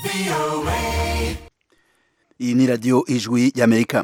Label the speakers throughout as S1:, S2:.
S1: iyi ni radiyo ijwi y'amerika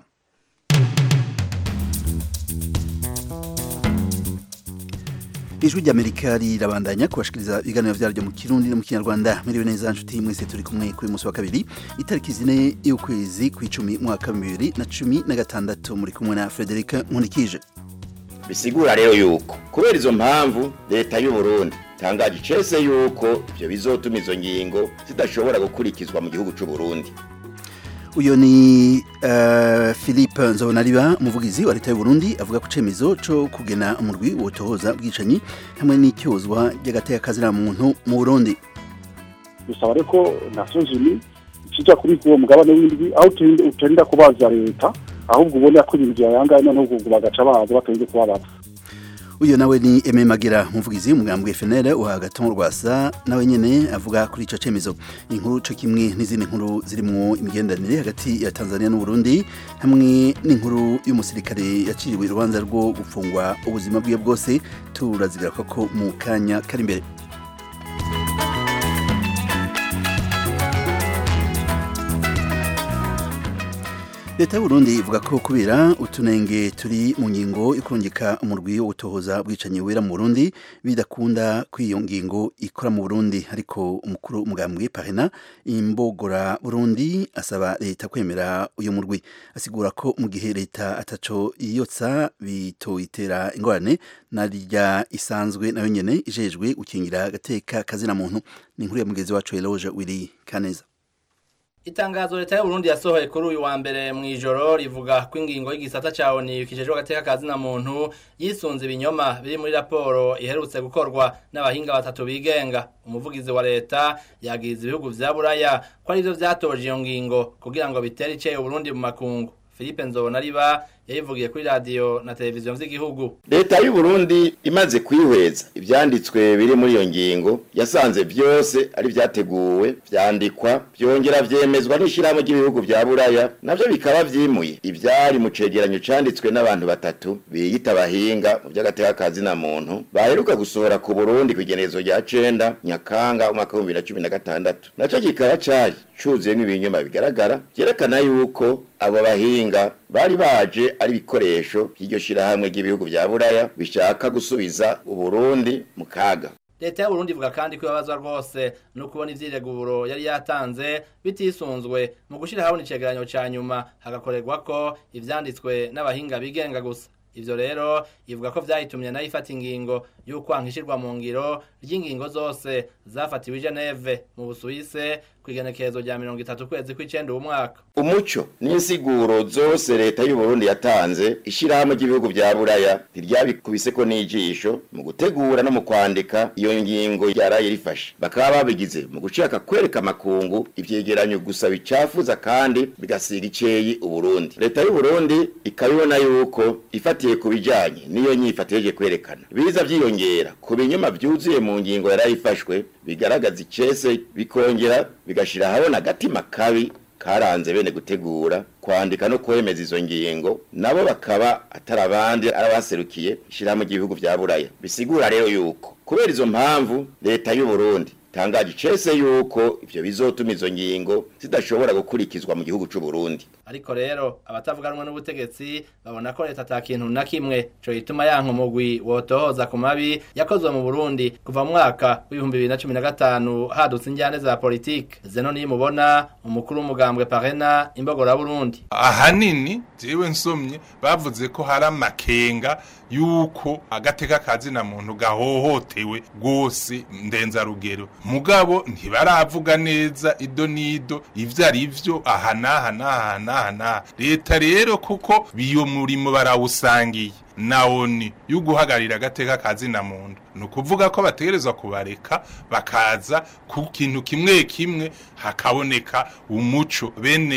S1: ijwi ry'amerika rirabandanya kubashikiriza ibiganiro vyaryo mu kirundi no mu kinyarwanda miriwe neza nshuti mwese turi kumwe kuri musi wa kabiri itariki zine y'ukwezi kw'icumi mwaka bibiri na cumi na gatandatu muri kumwe na frederic nkunikije
S2: bisigura rero yuko kubera izo mpamvu leta y'u Burundi tangaje icese yuko ivyo bizotuma izo ngingo zidashobora gukurikizwa mu gihugu c'u Burundi
S1: uyo ni uh, philippe nzobonariba umuvugizi wa leta y'u Burundi avuga ku cemezo co kugena umurwi wotohoza bwicanyi hamwe n'icyozwa ry'agateka kazira muntu mu Burundi
S3: bisaba rero ko Nations Unies ikija kuri uwo mugabane w'indwi aho utarinda kubaza leta ahubwo ubona ko ibintu byayangaye noneho ubwo bagaca baza batarinze kubabaza
S1: uyo nawe ni Aime Magera umuvugizi w'umugambwe FNL wa Gatongo Rwasa nawe nyene avuga kuri ico cemezo inkuru co kimwe n'izindi nkuru zirimwo imigenderanire hagati ya Tanzania n'u Burundi hamwe n'inkuru y'umusirikare yaciriwe urubanza rwo gufungwa ubuzima bwiwe bwose turazigira ko mu kanya kari imbere leta y'uburundi ivuga ko kubera utunenge turi mu ngingo yo kurungika umurwi wo gutohoza bwicanyi wera mu burundi bidakunda ko iyo ngingo ikora mu burundi ariko umukuru umugambwe parena imbogora burundi asaba leta kwemera uyu murwi asigura ko mu gihe leta ataco yiyotsa bitoyitera ingorane narya isanzwe nayo nyene ijejwe gukingira agateka kazina muntu ni inkuru ya mugenzi wacu Eloge Willy Kaneza
S4: Itangazo leta y'u Burundi yasohoye kuri uyu wa mbere mu ijoro rivuga ko ingingo y'igisata ca ONU kijejwe agateka kazina muntu yisunze ibinyoma biri muri raporo iherutse gukorwa n'abahinga batatu bigenga umuvugizi wa leta yagize ibihugu vya Buraya ko arivyo vyatoje iyo ngingo kugira ngo bitere iceye Burundi mu makungu Philippe Nzobonariba yayivugiye kuri radio na televiziyo vy'igihugu
S2: leta y'u Burundi imaze kwihweza ivyanditswe biri muri iyo ngingo yasanze vyose ari vyateguwe vyandikwa vyongera vyemezwa n'ishirahamwe ry'ibihugu vya Buraya navyo bikaba vyimuye ivyari mu cegeranyo canditswe n'abantu batatu biyita abahinga mu vy'agateka kazi na muntu baheruka gusohora ku Burundi kw'igenezo rya cenda Nyakanga umwaka w'ibihumbi bibiri na cumi na gatandatu naco kikaba cari cuzuyemwo ibinyoma bigaragara vyerekana yuko abo bahinga bari baje ari ibikoresho by'iryo shirahamwe ry'ibihugu vya Buraya bishaka gusubiza Uburundi mu kaga
S4: leta y'u Burundi ivuga kandi ko ibabazwa rwose no kubona ivyireguro yari yatanze bitisunzwe mu gushira habona icegeranyo ca nyuma hagakorerwa ko ivyanditswe n'abahinga bigenga gusa ivyo rero ivuga ko vyayitumye nayo ifata ingingo y'ukwanka ishirwa mu ngiro ry'ingingo zose zafatiwe i Geneve mu Busuwise kw'igenekerezo rya mirongo itatu kwezi kw'icenda uwu mwaka
S2: umuco n'insiguro zose leta y'u Burundi yatanze ishirahamwe ry'ibihugu vya Buraya ntiryabikubiseko n'ijisho mu gutegura no mu kwandika iyo ngingo yaraye rifashe bakaba babigize mu gushaka kwereka amakungu ivyegeranyo gusa bicafuza kandi bigasiga iceyi Uburundi leta y'u Burundi ikabibona yuko ifatiye ku bijanye n'iyo nyifato yeje kwerekana biza vyiyongera ku binyoma vyuzuye mu ngingo yaraye ifashwe bigaragaza icese bikongera bigashira habona agatima kabi karanze bene gutegura kwandika no kwemeza izo ngingo nabo bakaba atari abandi arabaserukiye ishirahamwe ry'ibihugu vya Buraya bisigura rero yuko kubera izo mpamvu leta y'u Burundi tangaje icese yuko ivyo bizotuma izo ngingo zidashobora gukurikizwa mu gihugu c'u Burundi
S4: ariko rero abatavuganwa n'ubutegetsi babona ko leta ata kintu na kimwe co gituma yanka umugwi wotohoza ku mabi yakozwe mu Burundi kuva mu mwaka w'ibihumbi bibiri na cumi na gatanu hadutse injyane za politike zeno nimubona umukuru w'umugambwe parena imbogora Burundi
S5: ahanini jewe nsomye bavuze ko hari amakenga yuko agateka kazina muntu gahohotewe rwose ndenzarugero mugabo ntibaravuga neza ido nido ivyo ari vyo aha n'aha n'aha n'aha n'aha leta rero kuko biyo murimo barawusangiye nawoni yo guhagarira agateka kazina muntu ni ukuvuga ko bategerezwa kubareka bakaza ku kintu kimwe kimwe hakaboneka umuco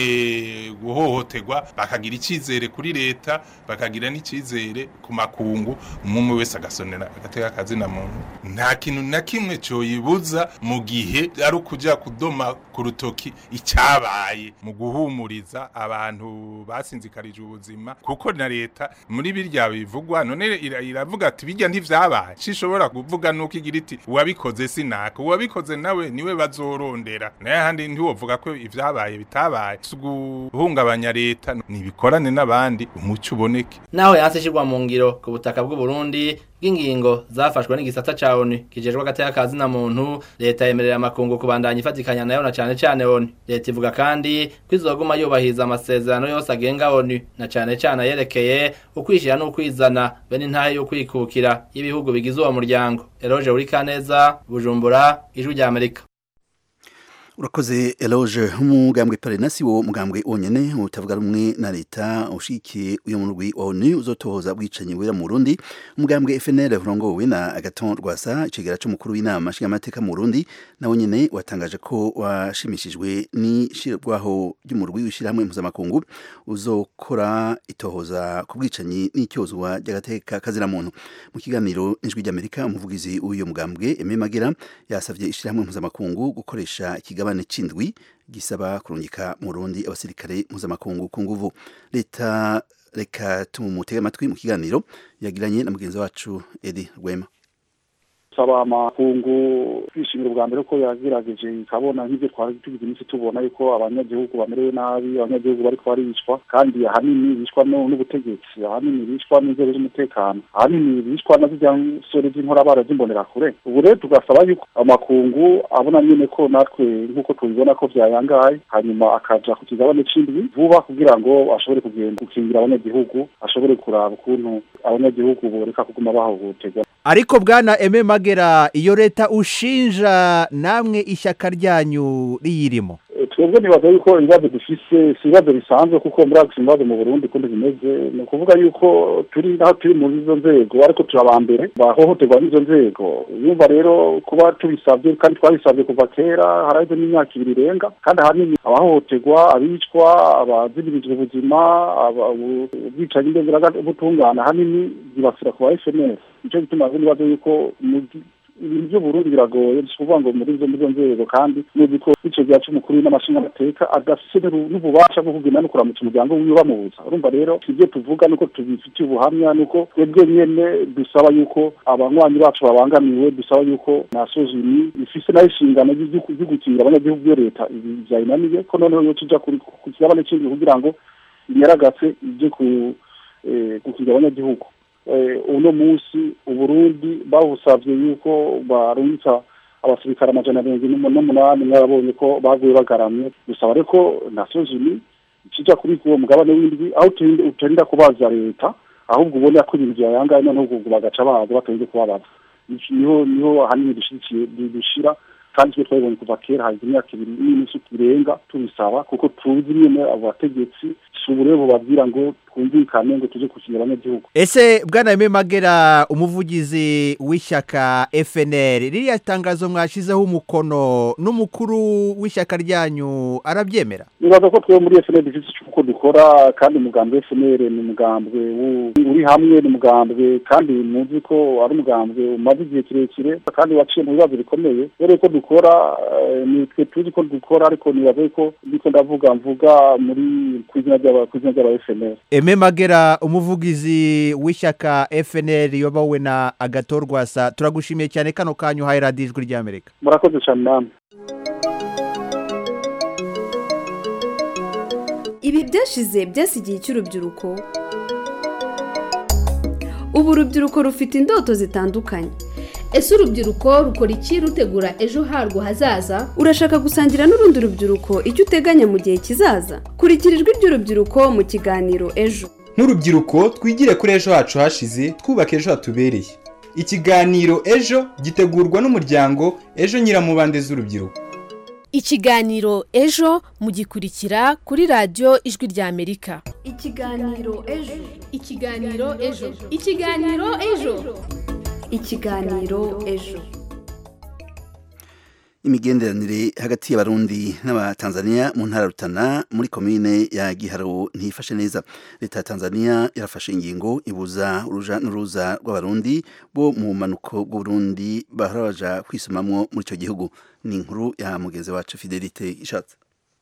S5: bene guhohoterwa bakagira icyizere kuri leta bakagira n'icyizere ku makungu umwe wese agasonera agateka kazina muntu nta kintu na kimwe cyoyibuza mu gihe ari ukujya kudoma ku rutoki icyabaye mu guhumuriza abantu basinzikarije ubuzima kuko na leta muri birya bivugwa none iravuga ati bijya ntivyabaye cishobora kuvuga nuko igira iti uwabikoze sinaka uwabikoze nawe niwe bazorondera naye handi ntiwovuga ko ivyabaye bitabaye si guhungabanya leta nibikorane n'abandi umuco uboneke
S4: naho yanse ishirwa mu ngiro ku butaka bw'u Burundi bw'ingingo zafashwe n'igisata ca ONU kijejwe agateka kazi na muntu leta yemerera amakungu kubandanya ifatikanya nayo na cane cane ONU leta ivuga kandi ko izoguma yubahiriza amasezerano yose agenga ONU na cane cane yerekeye ukwishira n'ukwizana bene intahe yo kwikukira y'ibihugu bigize uwo muryango Eroge Urikaneza Bujumbura Ijwi rya Amerika
S1: urakoze eloge umugambwe parenasi wo mugambwe wonyene utavuga rumwe na leta ushikiye uyo murwi wa onu uzotohoza bwicanyi wera mu Burundi umugambwe FNL urongowe na Agaton Rwasa icegera c'umukuru w'inama nshingamateka mu Burundi nawe nyene watangaje ko washimishijwe n'ishirwaho ry'umurwi w'ishirahamwe mpuzamakungu uzokora itohoza ku bwicanyi n'icyozwa ry'agateka kazira muntu mu kiganiro ijwi ry'Amerika umuvugizi w'uyo mugambwe Aime Magera yasavye ishirahamwe mpuzamakungu gukoresha ikigaba ikigabane c'indwi gisaba kurungika mu Burundi abasirikare mpuzamakungu ku nguvu leta reka tumutege amatwi mu kiganiro yagiranye na mugenzi wacu Edi Rwema
S3: saba amakungu kwishimira ubwa mbere ko yagerageje ikabona nk'ibyo twari tugize iminsi tubona yuko abanyagihugu bamerewe nabi abanyagihugu bariko baricwa kandi ahanini bicwa n'ubutegetsi ahanini bicwa n'inzego z'umutekano ahanini bicwa na zirya nsore z'inkorabara z'imbonerakure ubu rero tugasaba yuko amakungu abona nyene ko natwe nk'uko tubibona ko vyayangaye hanyuma akaja ku kigabane c'indwi vuba kugira ngo ashobore kugenda gukingira abanyagihugu ashobore kuraba ukuntu abanyagihugu boreka kuguma bahohoterwa
S6: ariko bwana eme magera iyo leta ushinja namwe ishyaka ryanyu riyirimo
S3: twebwe nibaza yuko ibibazo dufise si ibibazo bisanzwe kuko muri ako ibibazo mu burundi kundi bimeze ni ukuvuga yuko turi naho turi muri izo nzego ariko turi aba mbere bahohoterwa n'izo nzego yumva rero kuba tubisabye kandi twabisabye kuva kera haraheze n'imyaka ibiri irenga kandi ahanini abahohoterwa abicwa abazimirijwe ubuzima ubwicanyi ndengeragatungana ahanini zibasira ku ba fnr nicyo gituma nibaza yuko ibintu by'uburundi biragoye si ukuvuga ngo muri izo muri izo nzego kandi nuzi ko ico gihe c'umukuru n'amashingamateka adafise n'ububasha bwo kugenda no kuramutsa umuryango wiwe bamubuza urumva rero ibyo tuvuga nuko tubifitiye ubuhamya nuko twebwe nyene dusaba yuko abanywanyi bacu babangamiwe dusaba yuko na sozini ifise nayo inshingano yo gukingira abanyagihugu iyo leta vyayinaniye ko noneho yo tuja ku kigabane c'indwi kugira ngo inyaragase ije gukingira abanyagihugu uno munsi uburundi bawusavye yuko barungika abasirikare amajana mirongo ine n'umunani mwabonye ko baguye bagaramye dusaba ariko nations unies ikija kuri uwo mugabane w'indwi aho utarinda kubaza leta ahubwo ubona ko ibintu vyayangaye noneho ubwo bagaca baza batarinze kubabaza niho niho ahanini dushigikiye dushira kandi twe twabibonye kuva kera hagize imyaka ibiri n'iminsi irenga tubisaba kuko tuzi nyene abo bategetsi si uburere bubabwira ngo twumvikane ngo tuje gukinira abanyagihugu
S6: ese bwana eme magera umuvugizi w'ishyaka fnr ririya tangazo mwashizeho umukono n'umukuru w'ishyaka ryanyu arabyemera
S3: nibaza ko twebwe muri fnr dufite uko dukora kandi umugambwe wa fnr ni umugambwe uri hamwe ni umugambwe kandi muzi ko ari umugambwe umaze igihe kirekire kandi waciye mu bibazo bikomeye rero ko dukora nitwe tuzi ko dukora ariko nibaza ko ndiko ndavuga mvuga muri ku izina ry'aba fnr
S6: eme magera umuvugizi w'ishyaka fnr yobowe na agatorwasa turagushimiye cyane kano kanyu uhaye radiyo ijwi ry'amerika
S3: murakoze cyane namwe
S7: ibi byashize byasigiye cy'urubyiruko ubu urubyiruko rufite indoto zitandukanye
S8: ese urubyiruko rukora iki rutegura ejo harwo hazaza
S7: urashaka gusangira n'urundi rubyiruko icyo uteganya mu gihe kizaza kurikira ijwi ry'urubyiruko mu kiganiro ejo
S9: nk'urubyiruko twigire kuri ejo hacu hashize twubake ejo hatubereye ikiganiro ejo gitegurwa n'umuryango ejo nyiramubande z'urubyiruko
S10: ikiganiro ejo mugikurikira kuri radiyo ijwi ry'amerika
S7: ikiganiro ejo
S8: ikiganiro ejo ikiganiro ejo
S7: ikiganiro ejo
S1: imigenderanire hagati y'abarundi n'abatanzania mu ntara rutana muri komine ya giharo ntifashe neza leta ya tanzania yarafashe ingingo ibuza uruja n'uruza rw'abarundi bo mu manuko bw'uburundi bahora baja kwisomamwo muri icyo gihugu ni inkuru ya mugenzi wacu fidelite ishatse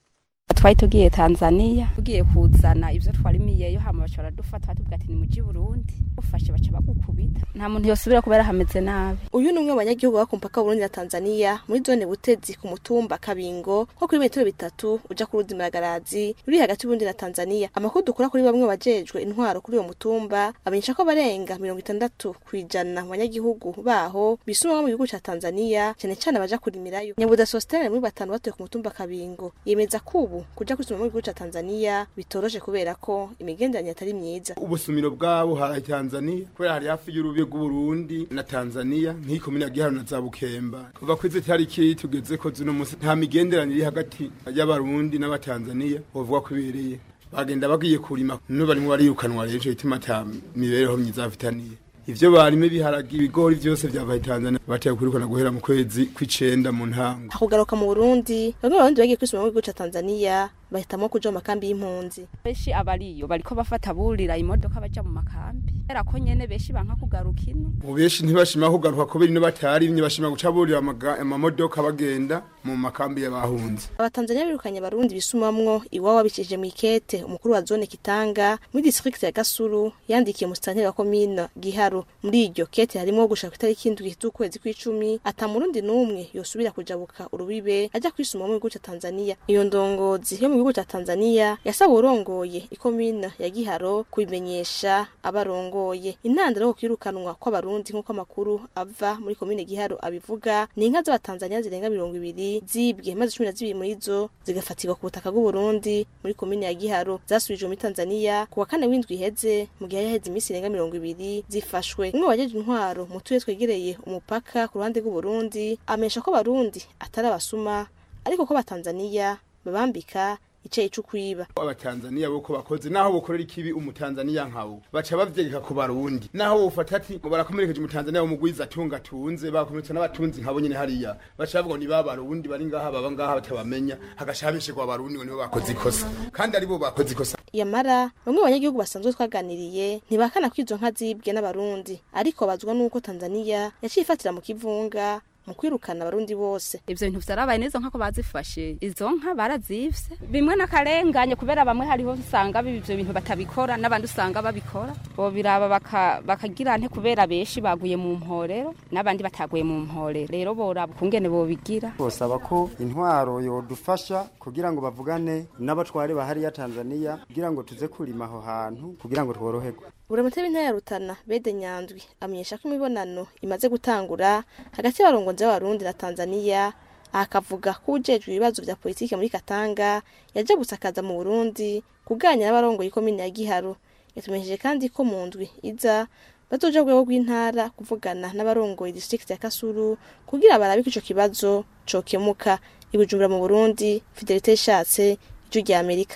S11: twari tugiye tanzania tugiye kuzana ibyo twarimiyeyo hama baca baradufata batubwira ati ni muji burundi ufashe baca bagukubita nta muntu yosubira kubera hameze nabi
S12: uyu ni umwe mu banyagihugu baba ku mupaka w'uburundi na tanzania muri zone butezi ku mutumba kabingo nko kuri metero bitatu uja ku ruzi maragarazi ruri hagati y'uburundi na tanzania amakuru dukura kuri bamwe bajejwe intwaro kuri uwo mutumba amenyesha ko abarenga mirongo itandatu ku ijana mu banyagihugu baho bisumamo mu gihugu ca tanzania cyane cyane abaja kurimirayo nyabuda sositene muri batanu batuye ku mutumba kabingo yemeza ko ubu kuja kwisuma mu gihugu ca tanzania bitoroshe kubera ko imigenderanire atari myiza
S13: ubusumiro bwabo hari tanzania kubera hari hafi y'urubi rw'uburundi na tanzania nk'iyi komine ya giharo na za bukemba kuva kuri izi tariki tugeze ko zino munsi nta migenderanire iri hagati y'abarundi n'abatanzania bavuga ko ibereye bagenda bagiye kurima none barimo barirukanwa rero ico gituma ata mibereho myiza bafitaniye ivyo barime biharagi ibigori vyose vyavaye Tanzania bateye kurikana guhera mu kwezi kw'icenda mu ntango
S12: kugaruka mu Burundi bamwe mu barundi bagiye kwisuma mu gihugu ca Tanzania bahitamo kuja mu makambi y'impunzi
S11: benshi abariyo bariko bafata burira imodoka baja mu makambi era ko nyene benshi banka kugaruka ino
S13: mu benshi ntibashima kugaruka kubera ino batari bashima guca burira amamodoka bagenda mu makambi y'abahunze
S12: abatanzania birukanye abarundi bisumamwo iwabo babicishije mu ikete umukuru wa zone kitanga muri district ya gasuru yandikiye umusitanteri wa komine giharo muri iryo kete harimo gushaka itariki indwi z'ukwezi kw'icumi ata murundi n'umwe yosubira kujabuka urubibe ajya kwisuma mu gihugu ca tanzania iyo ndongozi yo mu gihugu ca tanzania yasaba urongoye ikomine ya giharo kubimenyesha abarongoye intandaro yo kwirukanwa kw'abarundi nk'uko amakuru ava muri komine giharo abivuga ni inka z'abatanzania zirenga mirongo ibiri zibwe maze cumi na zibiri muri zo zigafatirwa ku butaka bw'uburundi muri komine ya giharo zasubijwe muri tanzania ku wa kane w'indwi iheze mu gihe yaheze iminsi irenga mirongo ibiri zifashwe umwe wajeje intwaro mu turere twegereye umupaka ku ruhande rw'uburundi amenyesha ko abarundi atari abasuma ariko ko abatanzania babambika icayi cyo kwiba
S13: abatanzania boko bakoze naho bokorera ikibi umutanzania nkawo baca bavyegeka ku barundi naho bofata ati ngo barakomerekeje umutanzania w'umugwiza atunga tunze bakomeretsa n'abatunzi nkabo nyene hariya baca bavuga ni babarundi bari ngaha baba ngaha batabamenya hagashabishirwa abarundi ngo nibo bakoze ikosa kandi aribo bakoze ikosa
S12: yamara bamwe mu banyagihugu basanzwe twaganiriye ntibakana ko izo nka zibwe n'abarundi ariko bazwa n'uko tanzania yaciye ifatira mu kivunga mu kwirukana abarundi bose
S11: ivyo bintu vyarabaye neza nkako bazifashe izo nka barazivye bimwe n'akarenganye kubera bamwe hariho usanga ivyo bintu batabikora n'abandi usanga babikora bobiraba bakagira nte kubera benshi baguye mu mporero n'abandi bataguye mu mporero rero boraba ukungene bobigira
S14: bosaba ko intwaro yodufasha kugira ngo bavugane n'abatware bahariya tanzania kugira ngo tuze kurima aho hantu kugira ngo tworoherwe
S12: buramutewe intara ya rutana bede nyandwi amenyesha ko imibonano imaze gutangura hagati y'abarongozi b'abarundi na tanzania akavuga ko ujejwe ibibazo vya politike muri katanga yaje gusakaza mu burundi kuganira n'abarongoye ikomine ya giharo yatumenyesheje kandi ko mu ndwi iza bazoja rwego rw'intara kuvugana n'abarongoye district ya kasuru kugira barabe ko ico kibazo cokemuka ibujumbura mu burundi fidelite ishatse ijwi rya amerika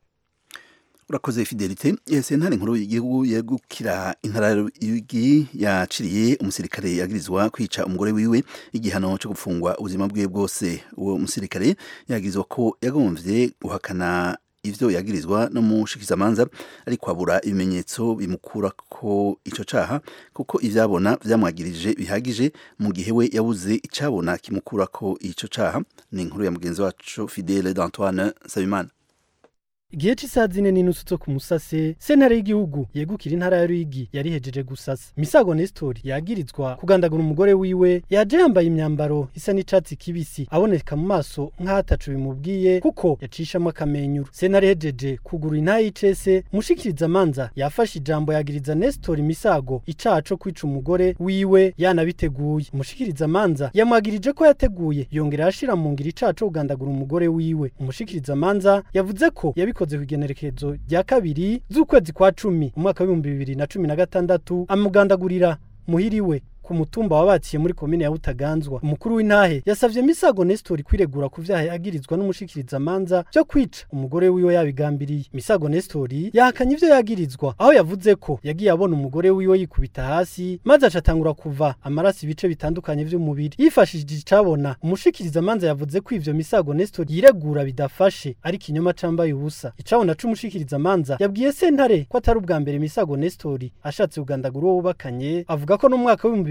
S1: urakoze fidelite sentare nkuru y'igihugu yegukira intara y'igi yaciriye umusirikare yagirizwa kwica umugore wiwe igihano cyo gufungwa ubuzima bwe bwose uwo musirikare yagirizwa ko yagomvye guhakana ivyo yagirizwa no mushikizamanza ariko abura ibimenyetso bimukura ko ico caha kuko ivyabona vyamwagirije bihagije mu gihe we yabuze icabona kimukura ko ico caha ni inkuru ya mugenzi wacu Fidele d'Antoine Sabimana
S15: igihe cy'isaha zine n'inusu zo ku musase sentare y'igihugu yegukira intara ya ruyigi yarihejeje gusasa misago nestori yagirizwa kugandagura umugore wiwe yaje yambaye imyambaro isa n'icatsi kibisi aboneka mu maso nk'ahatacu bimubwiye kuko yacishamo akamenyuro sentare ihejeje kugura intaha y'icese mushikiriza amanza yafashe ijambo yagiriza nestori misago icaha co kwica umugore wiwe yanabiteguye umushikiriza amanza yamwagirije ko yateguye yongera yashira mu ngira icaha co kugandagura umugore wiwe umushikiriza amanza yavuze ko yabikoze yakoze kw'igenekerezo rya kabiri z'ukwezi kwa cumi umwaka w'ibihumbi bibiri na cumi na gatandatu amugandagurira muhiriwe ku mutumba wabaciye muri komine ya Butaganzwa umukuru w'intahe yasavye Misago Nestor kwiregura ku vyaha yagirizwa n'umushikiriza manza byo kwica umugore wiwe yabigambiriye Misago Nestor yahakanye ivyo yagirizwa aho yavuze ko yagiye abona umugore wiwe yikubita hasi maze acatangura kuva amaraso ibice bitandukanye vy'umubiri yifashishije icabona umushikiriza manza yavuze ko ivyo Misago Nestor yiregura bidafashe ari kinyoma cambaye ubusa icabona c'umushikiriza manza yabwiye sentare ko atari ubwa mbere Misago Nestor ashatse kugandagura uwo bubakanye avuga ko no mu mwaka w'ibihumbi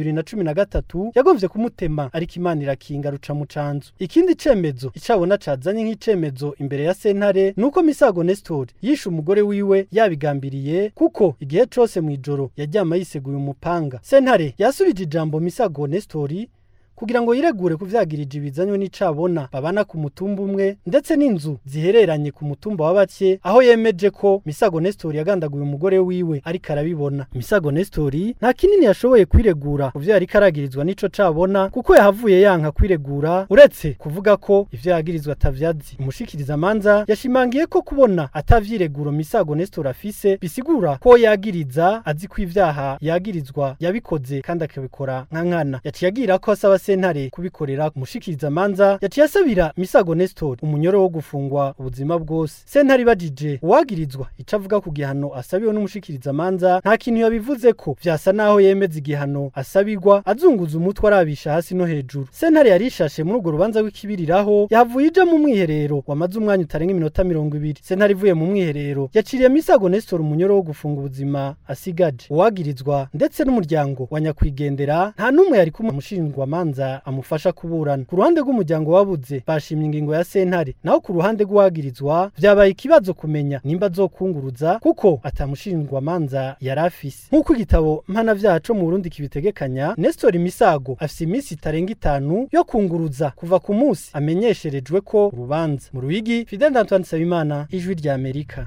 S15: bibiri na cumi na gatatu yagomvye kumutema ariko imana irakinga ruca mu canzu ikindi cemezo icabona cazanye nk'icemezo imbere ya sentare nuko misago nestor yishe umugore wiwe yabigambiriye kuko igihe cose mw'ijoro yaryama yiseguye umupanga sentare yasubije ijambo misago nestori kugira ngo yiregure ku vyagirije bizanywe n'icabona babana ku mutumba umwe ndetse n'inzu zihereranye ku mutumba wa bake aho yemeje ko Misago Nestor yagandaguye umugore wiwe ariko arabibona Misago Nestor nta kinini yashoboye kwiregura ku vyo yari karagirizwa n'ico cabona kuko yahavuye yanka kwiregura uretse kuvuga ko ivyo yagirizwa atavyazi umushikiriza manza yashimangiye ko kubona atavyireguro Misago Nestor afise bisigura ko yagiriza azi ko ivyaha yagirizwa yabikoze kandi akabikora nka nkana yaciye agira ko asaba sentare kubikorera umushikiriza manza yaciye asabira Misago Nestor umunyoro wo gufungwa ubuzima bwose sentare ibajije uwagirizwa ico avuga ku gihano asabiwe n'umushikiriza manza nta kintu yabivuze ko vyasa naho yemeza igihano asabirwa azunguza umutwe arabisha hasi no hejuru sentare yarishashe muri urwo rubanza rw'ikibiriraho yahavuye ija mu mwiherero wamaze umwanya utarenga iminota mirongo ibiri sentare ivuye mu mwiherero yaciriye Misago Nestor umunyoro wo gufunga ubuzima asigaje uwagirizwa ndetse n'umuryango wa nyakwigendera nta n'umwe yari kumwe umushinjwa manza amufasha kuburana ku ruhande rw'umuryango wabuze bashimye ingingo ya sentare naho ku ruhande rw'uwagirizwa vyabaye ikibazo kumenya nimba azokunguruza kuko atamushinjwa manza yari afise nk'uko igitabo mpanavyaha co mu Burundi kibitegekanya Nestor Misago afise iminsi itarenga itanu yo kunguruza kuva ku munsi amenyesherejwe ko urubanza mu Ruyigi Fidel Antoine Nsabimana ijwi rya Amerika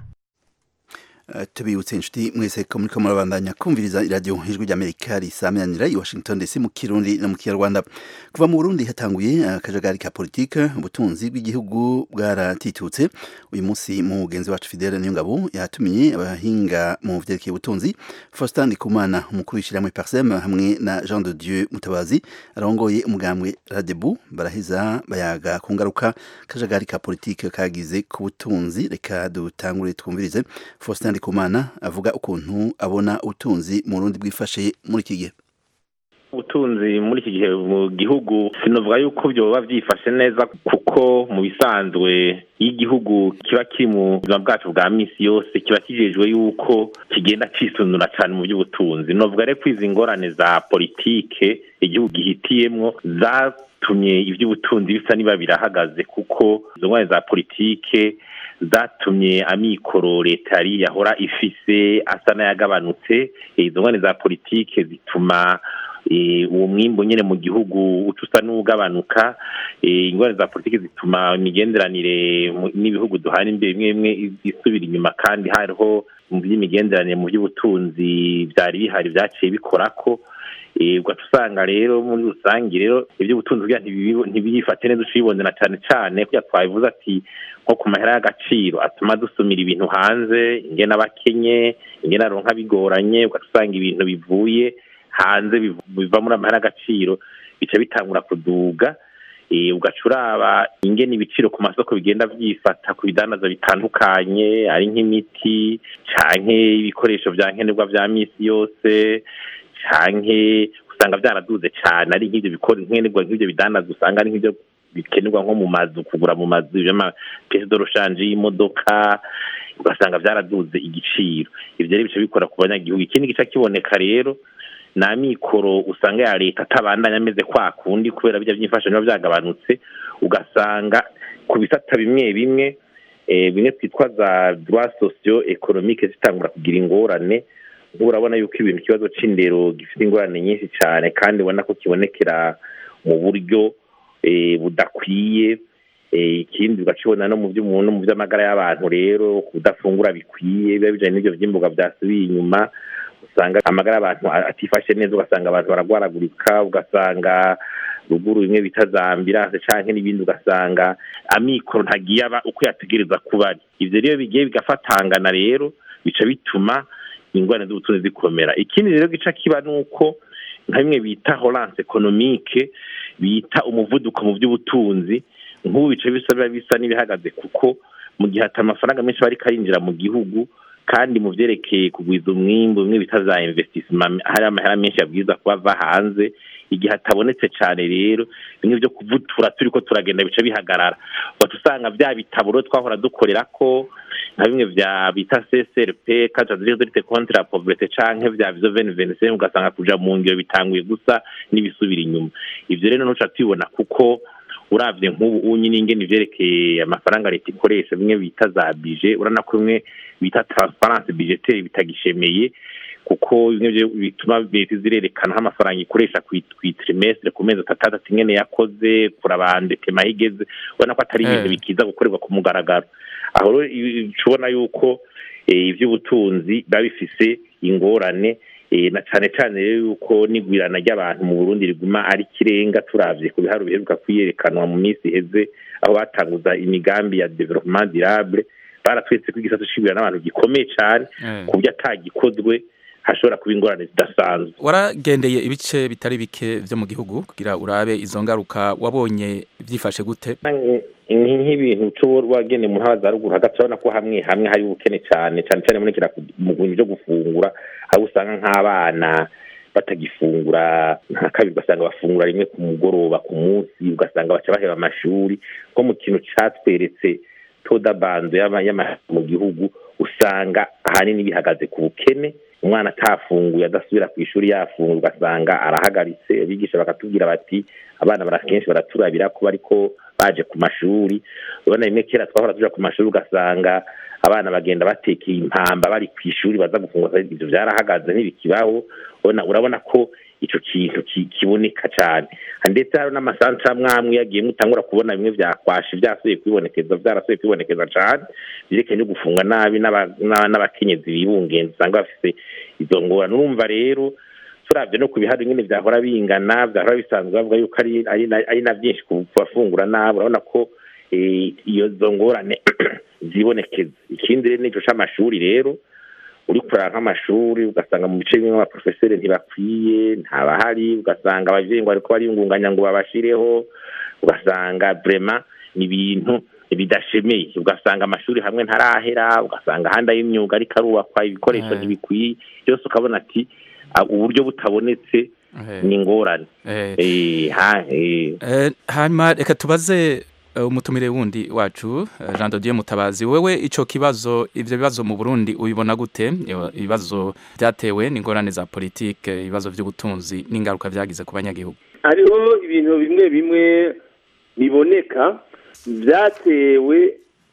S1: Uh, tubibutse inshuti mwese ko muriko murabandanya kumviriza iradiyo ijwi ry'amerika risaminanira i washington dc mu kirundi no mu kinyarwanda kuva mu burundi hatanguye akajagari ka politike ubutunzi bw'igihugu bwaratitutse uyu munsi mugenzi wacu fidele niyongabo yatumiye abahinga mu vyerekeye ubutunzi faustin ndikumana umukuru w'ishyirahamwe parsem hamwe na jean de dieu mutabazi arongoye umugambwe radebu baraheza bayaga ku ngaruka akajagari ka politike kagize ku butunzi reka dutangure twumvirize faustin ndikumana avuga ukuntu abona ubutunzi mu rundi bwifashe muri iki gihe
S16: ubutunzi muri iki gihe mu gihugu sinavuga yuko byoba byifashe neza kuko mu bisanzwe iyo igihugu kiba kiri mu buzima bwacu bwa minsi yose kiba kijejwe yuko kigenda cisunura cyane mu by'ubutunzi novuga rero ko izi ngorane za politike igihugu gihitiyemwo zatumye iby'ubutunzi bisa niba birahagaze kuko izo ngorane za politike zatumye amikoro leta yari yahora ifise asa n'ayagabanutse izo ngorane za politike zituma uwo mwimbo nyine mu gihugu uca usa n'ugabanuka ingorane za politiki zituma imigenderanire n'ibihugu duhana imbere bimwe bimwe isubira inyuma kandi hariho mu by'imigenderanire mu by'ubutunzi byari bihari byaciye bikorako ugaca usanga rero muri rusange rero iby'ubutunzi bwa ntibiyifate neza ucibonera cyane cyane kuko twabivuze ati nko ku mahera y'agaciro atuma dusumira ibintu hanze ingena abakenye ingena aronka bigoranye ugaca usanga ibintu bivuye hanze biva muri amahera y'agaciro bica bitangura kuduga ugaca uraba ingena ibiciro ku masoko bigenda byifata ku bidandaza bitandukanye ari nk'imiti canke ibikoresho vya nkenerwa vya misi yose canke usanga byaraduze cyane ari nk'ibyo bikora nkenerwa nk'ibyo bidandaza usanga ari nk'ibyo bikenerwa nko mu mazu kugura mu mazu y'amapesi doroshanje y'imodoka ugasanga byaraduze igiciro ivyo rero bica bikora ku banyagihugu ikindi gica kiboneka rero ni amikoro usanga ya leta atabandanya ameze kwa kundi kubera bijya by'imfashanyo biba byagabanutse ugasanga ku bisata bimwe bimwe bimwe twitwa za droit socio economique zitangura kugira ingorane nk'ubu urabona yuko ibintu ikibazo c'indero gifite ingorane nyinshi cyane kandi ubona ko kibonekera mu buryo budakwiye ikindi ugakibona no mu by'umuntu mu by'amagara y'abantu rero kudafungura bikwiye biba bijanye n'ibyo vy'imboga vyasubiye inyuma usanga amagara y'abantu atifashe neza ugasanga abantu baragwaragurika ugasanga ruguru bimwe bita za ambilanse canke n'ibindi ugasanga amikoro ntagiye aba uko yategereza kuba ari ivyo rero bigiye bigafatangana rero bica bituma ingorane z'ubutunzi zikomera ikindi rero gica kiba nuko nka bimwe bita horance economique bita umuvuduko mu by'ubutunzi nk'ubu bica bisa biba bisa n'ibihagaze kuko mu gihe ata amafaranga menshi aba ariko arinjira mu gihugu kandi mu byerekeye kugwiza umwimbu bimwe bita za investissement hari amahera menshi yabwiza kuba ava hanze igihe atabonetse cyane rero bimwe byo kuvutura turi ko turagenda bica bihagarara ugaca usanga bya bitabo rero twahora dukorera ko nka bimwe vya bita CSRP cadre de lutte contre la pauvreté canke vya vizo 2025 ugasanga kuja mu ngiro bitanguye gusa n'ibisubira inyuma ivyo rero nuca tubibona kuko uravye nk'ubu unyi n'ingene ivyerekeye amafaranga leta ikoresha bimwe bita za bije urana ko bimwe bita transparence budgetaire bitagishemeye kuko bimwe vyo bituma leta zirerekana aho amafaranga ikoresha kw'itrimestre ku mezi atandatu ingene yakoze kurabandekema aho igeze ubona ko atari ibintu
S17: Eh.
S16: bikiza gukorerwa ku mugaragaro aho rero i- tubona yuko eh, ivy'ubutunzi biba bifise ingorane eh, na cane cane rero yuko n'igwirana ry'abantu mu Burundi riguma ari kirenga turavye ku biharuro biheruka kwiyerekanwa mu minsi iheze aho batanguza imigambi ya development durable baratwetse ko igisata c'igwirana n'abantu gikomeye cane ku buryo atagikozwe hashobora kuba ingorane zidasanzwe
S17: waragendeye ibice bitari bike vyo mu gihugu kugira urabe izo ngaruka wabonye vyifashe gute
S16: ni nk'ibintu cyo wagene mu ntara za ruguru hagati urabona ko hamwe hamwe hari ubukene cyane cyane cyane munekera mu bintu byo gufungura aho usanga nk'abana batagifungura nka kabiri ugasanga bafungura rimwe ku mugoroba ku munsi ugasanga baca baheba amashuri nko mu kintu catweretse toda bando y'ama- y'amashuri mu gihugu usanga ahanini bihagaze ku bukene umwana atafunguye adasubira ku ishuri yafunguye ugasanga arahagaritse abigisha bakatubwira bati abana bara kenshi baraturabira ko bariko baje ku mashuri urabona rimwe kera twahora tuja ku mashuri ugasanga abana bagenda batekeye impamba bari ku ishuri baza gufungura ivyo vyarahagaze ntibikibaho urabona urabona ko ico kintu ki- kiboneka cane ndetse hari n'amasantra amwamwe yagiye mutangura kubona bimwe vyakwashe vyasubiye kwibonekeza vyarasubiye kwibonekeza cane vyerekeye no gufunga nabi n'aba- n'aba- n'abakenyezi bibungenza usanga bafise izo ngorane urumva rero turavye no ku bihari nyene vyahora bingana vyahora bisanzwe bavuga yuko ari ari na- ari na vyinshi ku bafungura nabi urabona ko eh, iyo zo ngorane zibonekeza ikindi rero nico c'amashuri rero uri kurara nk'amashuri ugasanga mu bice bimwe abaprofeseri ntibakwiye ntabahari ugasanga abavyeyi ngo bariko bariyungunganya ngo babashireho ugasanga vrema ni ibintu bidashemeye ugasanga amashuri hamwe ntarahera ugasanga ahandi ay'imyuga ariko arubakwa ibikoresho
S17: Eh.
S16: ntibikwiye byose ukabona ati ah, uburyo butabonetse ni ingorane Eh, ha- eh.
S17: Eh, hanyuma reka tubaze eh, umutumire wundi wacu eh, Jean Dodier Mutabazi wewe ico kibazo ivyo bibazo mu Burundi ubibona gute Iyo- ibibazo byatewe n'ingorane za politike ibibazo vy'ubutunzi n'ingaruka vyagize ku banyagihugu
S18: hariho ibintu bimwe bimwe biboneka byatewe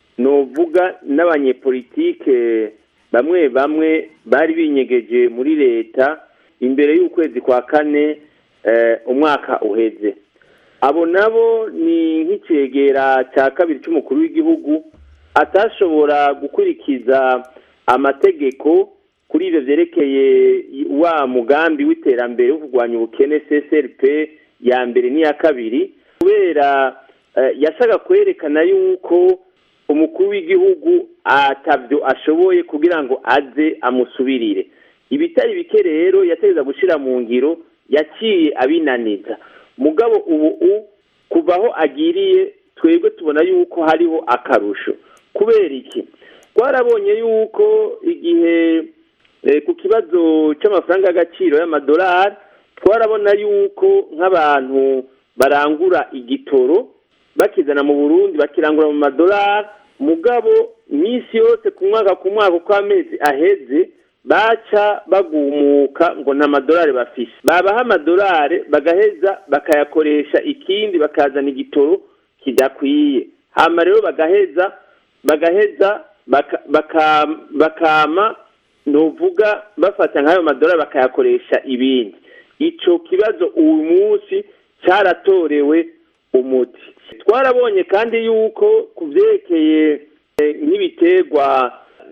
S18: novuga n'abanyepolitike bamwe bamwe bari binyegeje muri leta imbere y'ukwezi kwa kane eh, umwaka uheze abo nabo ni nk'icegera cya kabiri cy'umukuru w'igihugu atashobora gukurikiza amategeko kuri ibyo byerekeye wa mugambi w'iterambere wo kurwanya ubukene CSRP ya mbere n'iya kabiri kubera eh, yashaka kwerekana yuko umukuru w'igihugu atabyo ashoboye kugira ngo aze amusubirire ibitari bike rero yategeza gushyira mu ngiro yaciye abinaniza mugabo ubu u kuva aho agiriye twebwe tubona yuko hariho akarusho kubera iki twarabonye yuko igihe eh, ku kibazo cy'amafaranga y'agaciro y'amadolari twarabona yuko nk'abantu barangura igitoro bakizana mu burundi bakirangura mu madolari mugabo iminsi yose ku mwaka ku mwaka uko amezi aheze baca bagumuka ngo nta madolari bafise babaha amadolari bagaheza bakayakoresha ikindi bakazana igitoro kidakwiye hama rero bagaheza bagaheza baka- baka- bakama ntuvuga bafata nk'ayo madolari bakayakoresha ibindi ico kibazo uyu munsi cyaratorewe umuti twarabonye kandi yuko ku byerekeye eh, nk'ibiterwa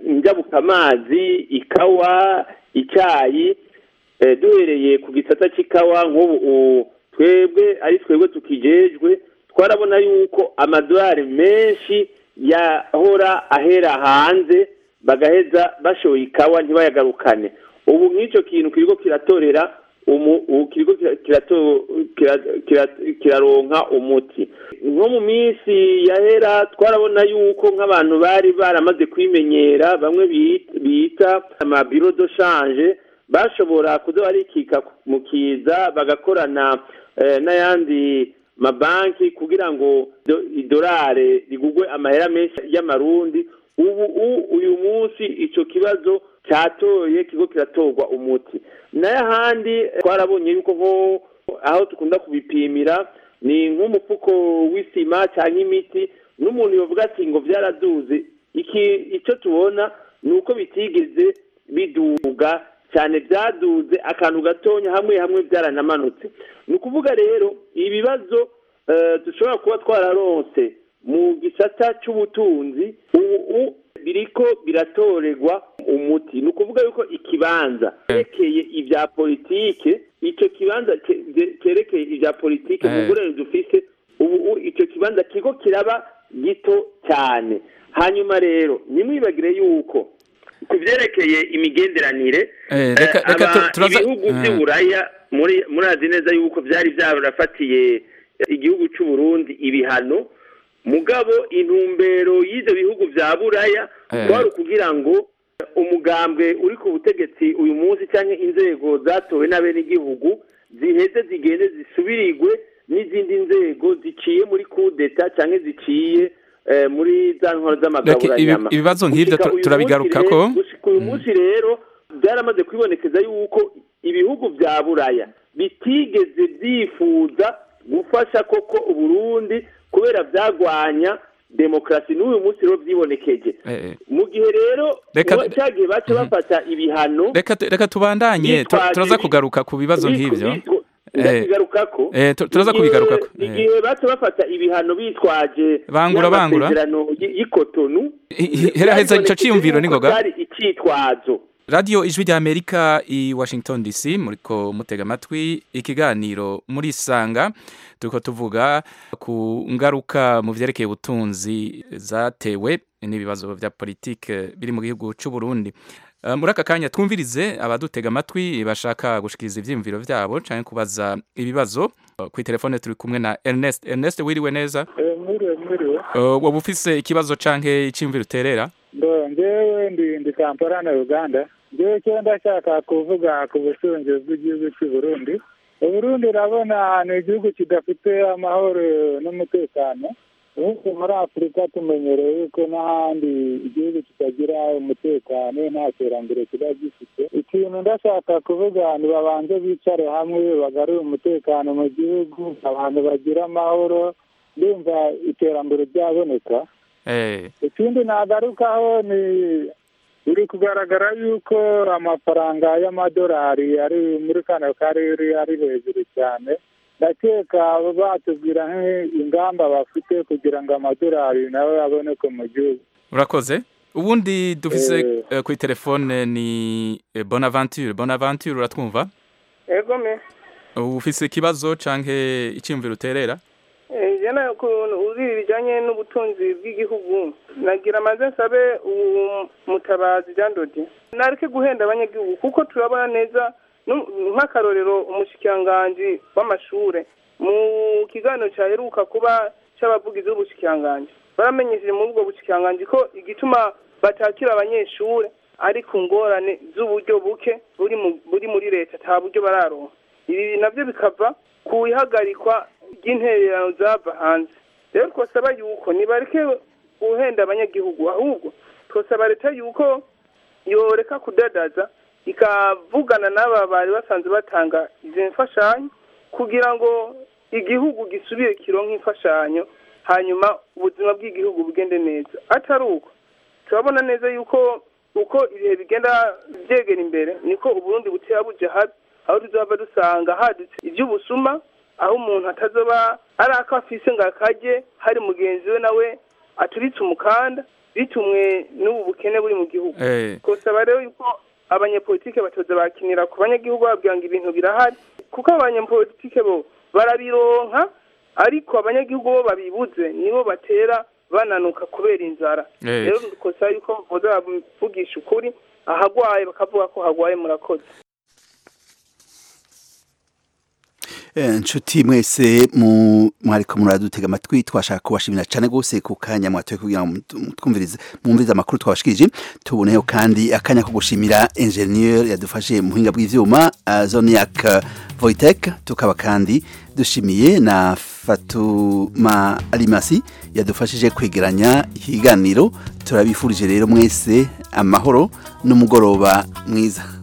S18: njabukamazi ikawa icyayi eh, duhereye ku gisata cy'ikawa nk'ubu u- twebwe ari twebwe tukijejwe twarabona yuko amadolari menshi yahora ahera hanze bagaheza bashoye ikawa ntibayagarukane ubu nk'icyo kintu kiriko kiratorera umu ubu kiriko kira- kirato- kira- kira- kiraronka umuti nko mu minsi yahera twarabona yuko nk'abantu bari baramaze kwimenyera bamwe bita- bita amabiro do shanje bashobora kuza barikika mu kiza bagakorana eh, n'ayandi mabanki kugira ngo do- idolari rigugwe amahera menshi y'amarundi ubu u- uyu munsi ico kibazo cyatoye kigo kiratorwa umuti nayo ahandi twarabonye yuko nko aho dukunda kubipimira ni nk'umufuko w'isima cyangwa imiti n'umuntu yovuga ati ngo byaraduze iki icyo tubona ni uko bitigeze biduga cyane byaduze akantu gatonya hamwe hamwe byaranamanutse ni ukuvuga rero ibibazo eh, dushobora kuba twararonse mu gisata cy'ubutunzi ubu biriko biratorerwa umuti ni ukuvuga yuko ikibanza cyerekeye ibya politike icyo kibanza ce- ce- cyerekeye ibya politike mu
S17: Eh.
S18: ngorane dufise ubu u- icyo kibanza kigo kiraba gito cyane hanyuma rero ntimwibagire yuko ku byerekeye imigenderanire
S17: Eh, reka
S18: eh,
S17: reka tu-
S18: aba-
S17: turaza
S18: ibihugu
S17: Eh.
S18: by'uburaya muri murazi neza yuko byari byarafatiye igihugu cy'u Burundi ibihano mugabo intumbero y'ibyo bihugu bya buraya
S17: Eh.
S18: kwari ukugira ngo umugambwe uri ku butegetsi uyu munsi cyangwa inzego zatowe n'abenegihugu ziheze zigende zisubirirwe n'izindi nzego ziciye muri kudeta cyangwa ziciye eh, muri za ntwaro
S17: Reka
S18: z'amagaburanyama
S17: ibi- ibibazo nk'ibyo
S18: Gushika
S17: tu-
S18: uyu
S17: turabigarukako.
S18: munsi rero- gushika uyu munsi rero byaramaze kwibonekeza yuko ibihugu bya buraya bitigeze byifuza gufasha koko uburundi kubera byagwanya demokarasi n'uyu munsi rero byibonekeje
S17: Eh, eh.
S18: mu gihe rero
S17: Reka-
S18: uwa- cya gihe baca bafata ibihano
S17: reka tu- reka tubandanye tu-
S18: Bitwaje
S17: turaza
S18: bi-
S17: kugaruka ku bibazo nk'ibyo Eh,
S18: ndakigarukako
S17: eh, tu- turaza
S18: Igihe-
S17: kubigarukako Eh.
S18: igihe baca bafata ibihano bitwaje
S17: Bangura, bangura.
S18: y'amasezerano y- y'ikotonu
S17: heraheza ico ciyumviro
S18: yuko
S17: n'ingoga
S18: cyari icitwazo
S17: radiyo ijwi rya amerika i washington dc muriko mutega amatwi ikiganiro muri sanga turiko tuvuga ku ngaruka mu vyerekeye ubutunzi zatewe n'ibibazo vya politike biri mu gihugu c'u Burundi Uh, muri aka kanya twumvirize abadutega amatwi bashaka gushikiriza ivyiyumviro vyabo canke kubaza ibibazo Uh, kwi telefone turi kumwe na Ernest Ernest wiriwe neza
S19: mwiriwe mwiriwe
S17: uh, waba ufise ikibazo canke iciyumviro uterera
S19: ndo njyewe ndi ndi kampala na uganda njyewe cyo ndashaka kuvuga ku bushungi bw'igihugu cy'u burundi uburundi urabona ni igihugu kidafite amahoro n'umutekano ubundi muri afurika tumenyereye yuko n'ahandi igihugu kitagira umutekano nta terambere kiba gifite ikintu ndashaka kuvuga nibabanze bicare hamwe bagarure umutekano mu gihugu abantu bagira amahoro ndumva iterambere ryaboneka
S17: eh
S19: ikindi nagarukaho ni biri kugaragara yuko amafaranga y'amadolari ari muri kano karere ari hejuru cyane ndakeka batubwira nk'ingamba bafite kugira ngo amadolari nawe aboneke mu gihugu
S17: urakoze ubundi dufise
S19: Eh.
S17: eh, kuri telefone ni eh, bonaventure bonaventure uratwumva
S20: ego me
S17: ufise ikibazo canke iciyumviro uterera
S20: Eh, jana ukuntu uzi ibijyanye n'ubutunzi bw'igihugu nagira amaze nsabe uwo mutabazi Jean Dodi nareke guhenda abanyagihugu kuko turabona neza nu- nk'akarorero umushikiranganji w'amashure mu kiganiro cyaheruka kuba cy'abavugizi b'ubushikiranganji baramenyesheje muri ubwo bushikiranganji ko igituma batakira abanyeshure ari ku ngorane z'uburyo buke buri mu- buri muri leta nta buryo bararonka ibi nabyo bikava ku ihagarikwa ry'intererano zava hanze rero twasaba yuko nibareke guhenda abanyagihugu ahubwo twasaba leta yuko yoreka kudadaza ikavugana n'aba bari basanzwe batanga izi mfashanyo kugira ngo igihugu gisubire kironke imfashanyo hanyuma ubuzima bw'igihugu bugende neza atari uko turabona neza yuko uko ibihe bigenda byegera imbere niko uburundi butera buja habi aho tuzava dusanga hadutse iby'ubusuma aho umuntu atazoba ari ako afise ngo akarye hari mugenzi we nawe aturitse umukanda bitumwe n'ubu bukene buri mu gihugu
S17: eh
S20: twasaba rero yuko abanyepolitike batoza bakinira ku banyagihugu babwira ngo ibintu birahari kuko abanyepolitike bo barabironka ariko abanyagihugu bo babibuze nibo batera bananuka kubera inzara
S17: Eh.
S20: rero dukosa yuko boza bavugisha ukuri ahagwaye bakavuga ko hagwaye murakoze
S1: inshuti mwese mu mwariko muradutega amatwi twashaka kubashimira cyane gose ku kanya mwatoye kugira ngo twumvirize mwumvirize amakuru twabashikirije tuboneyeho kandi akanya ko gushimira ingenieur yadufashe mu buhinga bw'ivyuma uh, Zoniac Voitech tukaba kandi dushimiye na Fatuma Alimasi yadufashije kwegeranya ikiganiro turabifurije rero mwese amahoro n'umugoroba mwiza